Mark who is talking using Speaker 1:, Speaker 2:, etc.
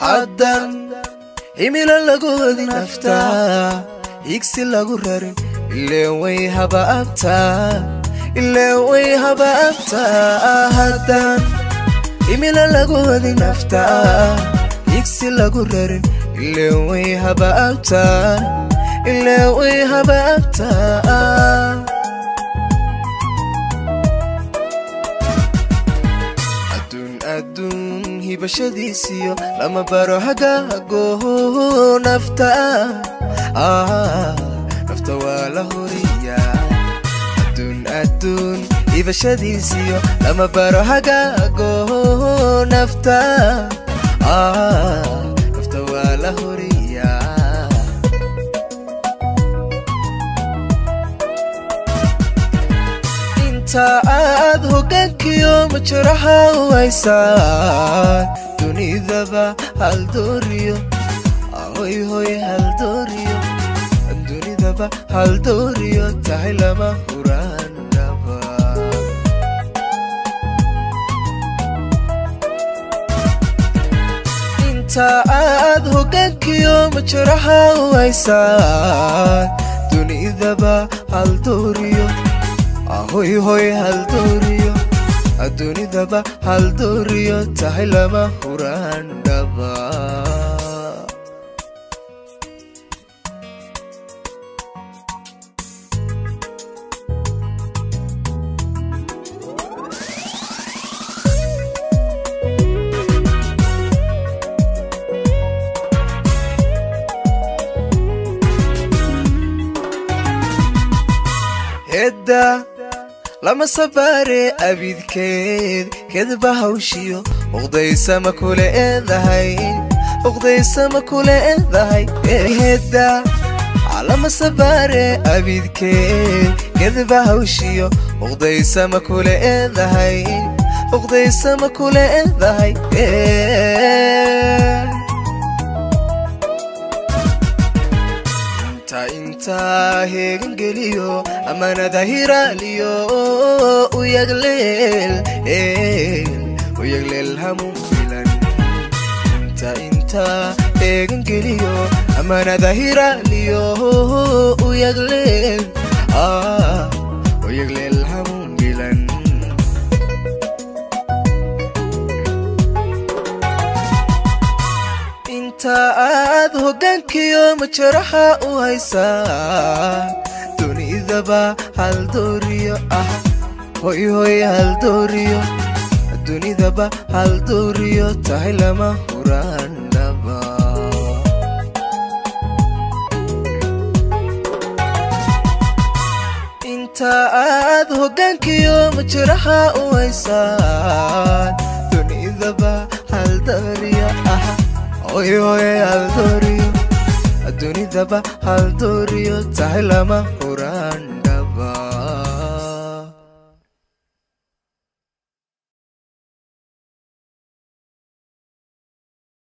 Speaker 1: haddan himilo lagu wadi naftaa higsi lagu rarin ileen way habaabtaa ileen way habaabtaa haddan himilo lagu wadi naftaa higsi lagu rarin ileen way habaabtaa ileen way habaabtaa adduun hibashadiisiyo lama baro hagaago nafta nafta waa la horiyaa adduun adduun hibashadiisiyo lama baro hagaago nafta nafta waa la horiyaa inta aad hogaankiyo majaraha u haysaan dunidaba haldooriyo hoy hoy haldooriyo dunidaba haldooriyo tahay lama huraanaba inta aad hogaankiyo majaraha u haysaan dunidaba haldooriyo hoy hoy haldooriyo adduunidaba haldooriyo tahay lama huraan dhaba hedda lama sabaare abidkeed kedba hawshiyo uqdaysama kule eedahay uqdaysama kule eedahay hedda lama sabaare abidkeed kedba hawshiyo uqdaysama kule eedahay uqdaysama kule eedahay intaa heegangeliyo amanada hiraaliyo uyagleel uyagleel hamu filan inta intaa heegangeliyo amanada hiraaliyo uyagleel uyagleel hamu filan inta aad hogaankiyo majaraha u haysaan dunidaba haldooriyo ah hoy hoy haldooriyo dunidaba haldooriyo tahay lama huraanaba inta aad hogaankiyo majaraha u haysaan dunidaba haldooriyo ah hoy hoy haldooriyo adduunidaba haldooriyo tahay lama